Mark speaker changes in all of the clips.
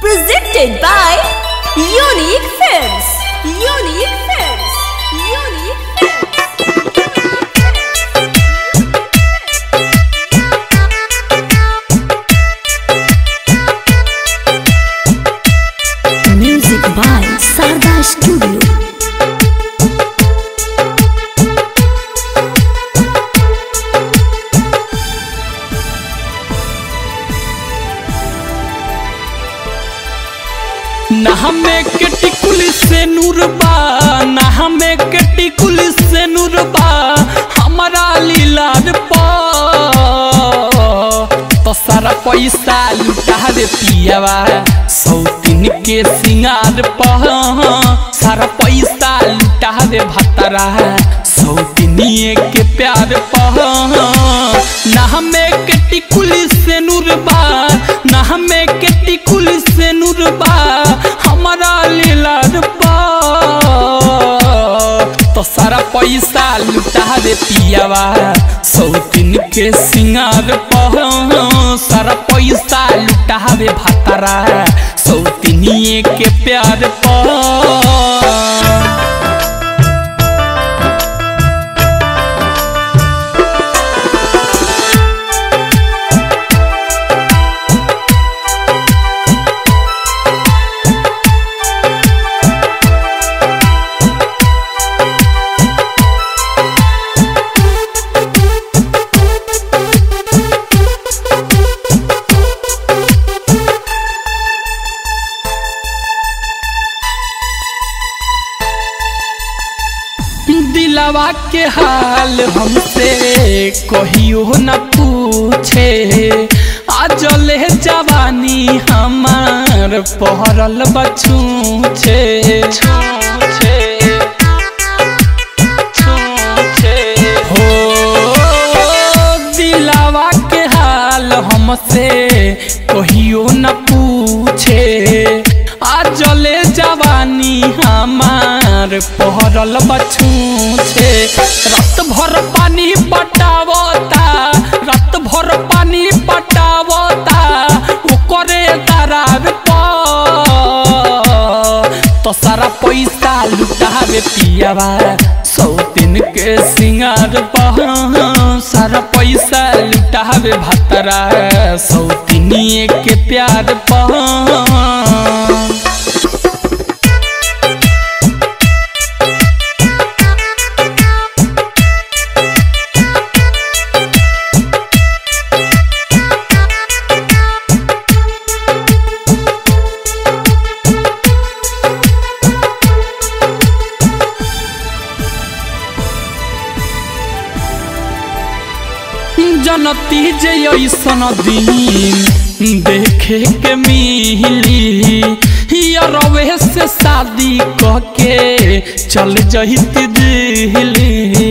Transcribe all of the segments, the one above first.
Speaker 1: Presented by Unique Films. Unique Films. Unique Films.
Speaker 2: Music by Sarda Studio.
Speaker 3: ना हमें केटी कुली से नूरबा ना हमें केटी कुली से नूरबा हमारा लीलार पा तो सारा पैसा लुटा दे पियावा सौतीन के सिंगार पा सारा पैसा लुटा दे भतरा सौतीनिए के प्यार पा ना हमें केटी कुली से नूरबा ना हमें केटी कुली से नूरबा हमारा लीलार पा तो सारा पैसा लुटा दे पियावा सौतीन के सिंगार पह सारा पैसा लुटा दे भातारा सौतीनिए के प्यार पह दिलवा के हाल हमसे कहियो न पूछे आज ले जवानी हमार पहरल बछूछे छूछे छूछे हो दिलवा के हाल हमसे कहियो न पूछे आज ले जवानी हमार पहरल बछूछे रात भर पानी पटावता रात भर पानी पटावता ओकरे दरार पर तो सारा पैसा लुटावे पियावा सौतीन के सिंगार पह सारा पैसा लुटावे भतरा सौतीनिए के प्यार पह जनती जे ऐसन दिन देखे के मिली रवे से शादी क के चल जहित दिल्ली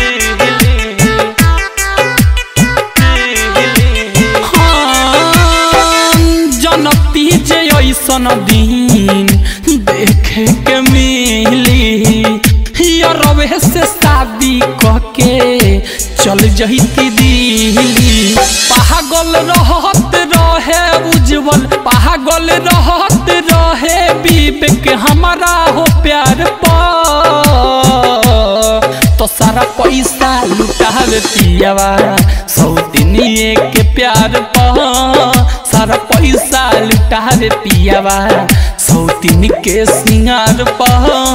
Speaker 3: हाँ, जनती जे ऐसन दिन देखे के मिली रवे से शादी क के चल जहिती दिल्ली पागल रहत रहे उज्जवल पागल रहत रहे विवेक हमारा हो प्यार पर तो सारा पैसा लुटावे पियावा सौतीनिए के प्यार पर सारा पैसा लुटावे पियावा सौतीन के सिंगार पर